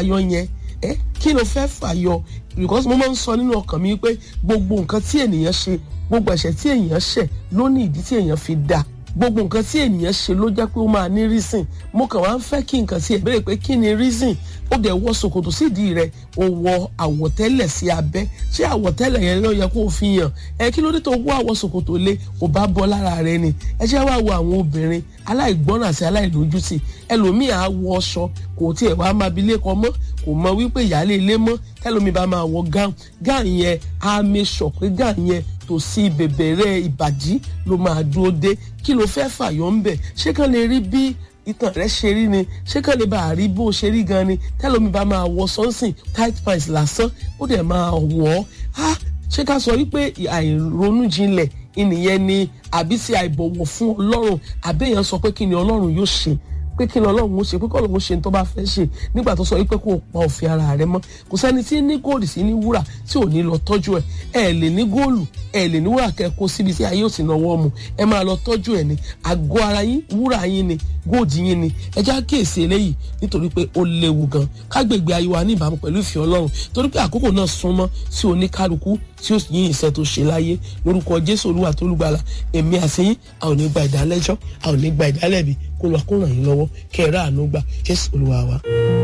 fàyọ yẹn ẹ kí ló fẹ́ fàyọ because mo máa ń sọ nínú ọkàn mi pé gbogbo nǹkan tí ènìyàn ṣe gbogbo ẹ̀ṣẹ̀ tí èèyàn ṣẹ̀ ló ní ìdí tí èèyàn fi dá gbogbo nǹkan tí ènìyàn ṣe ló jẹ́ pé ó máa ní reason mo kàn wá ń fẹ́ kí nǹkan tí ẹ béèrè pé kí ni reason ó dẹ̀ wọ ṣòkòtò sídìí rẹ̀ ó wọ àwọ̀tẹ́lẹ̀ sí abẹ́ ṣé àwọ̀tẹ́lẹ̀ yẹn ló yẹ kó o fi hàn ẹ kí ló dé tó wọ àwọ̀ ṣòkòtò lé ò bá bọ́ lára rẹ ni ẹ jẹ́ wá wo àwọn obìnrin aláìgbọ́ràn àti aláìlójútì ẹlòmíì á wọ aṣọ kò tiẹ̀ wá máa bi lẹ́kọ mọ́ kò mọ wípé ìyáálé ilé mọ́ tẹ́lómi bá máa wọ gáùn gáùn yẹn á mẹ́sọ̀ pé gáùn yẹn tòsí bèbèrè ìbàdí ló máa dúró dé kí ló fẹ́ fàyọ̀ ń bẹ̀ ṣé kàn lè rí bí ìtàn rẹ ṣe rí ni ṣé kàn lè bá a rí bó ṣe rí gan ni tẹ́lómi bá máa wọ sọ́nsìn tight pants lásán ó dẹ̀ máa wọ̀ ọ́ ṣé ká sọ wípé àìronú jinlẹ̀ ìnìyẹn ni àbí sí àìbọ̀wọ̀ fún ọlọ́run àbẹ́yẹn sọ pé kí ni ọlọ́run yóò ṣe pé kí ni ọlọ́run ó ṣe pé kí ọlọ́run ó ṣe ní tó bá fẹ́ ṣe nígbà tó sọ wípé kó o pa òfin ara rẹ mọ́ kò sẹ́ni tí ní góòlù sí ní wúrà tí ò ní lọ tọ́jú ẹ̀ ẹ̀ lè ní góòlù ẹ̀ lè ní wúrà kẹ́ kó síbi tí ayé ò sì náwó mu ẹ máa lọ tọ́jú ẹ̀ ní àgọ́ ara yín wúrà yín ni góòdì yín ni ẹ já kíyèsí eléyìí nítorí pé ó léwu gan kágbègbè ayé wa ní ìbámu pẹ̀lú ìfẹ́ ọlọ́run torí pé àkókò náà súnmọ́ sí oníkálukú tí ó yín ìṣẹ́ tó ṣe láyé lórúkọ jésù olúwa tó lùgbàlà èmi àsẹ́yìn a ò ní gba ìdálẹ́jọ́ a ò ní gba ìdálẹ́bi kó lọ kó ràn yín lọ́wọ́ kẹ́ ẹ ráàánú gbà jésù olúwa wa.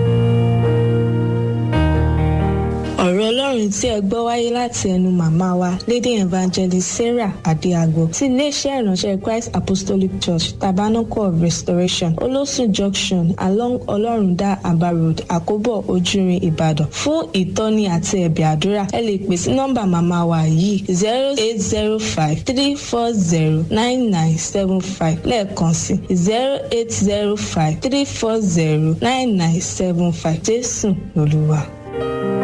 ọ̀rọ̀ ọlọ́run tí ẹ gbọ́ wáyé láti ẹnu màmá wa lady evangelist sarah adéagbo ti iléeṣẹ́ ìránṣẹ́ christ apostolic church tabernacle of restoration olósùn junction along ọlọ́rundá aba road àkóbọ̀ ojúrin ìbàdàn fún ìtọ́ni àti ẹ̀bẹ̀ àdúrà ẹ lè pè sí nọ́mbà màmá wa yìí zero eight zero five three four zero nine nine seven five lẹ́ẹ̀kan sí zero eight zero five three four zero nine nine seven five jésù lolúwa.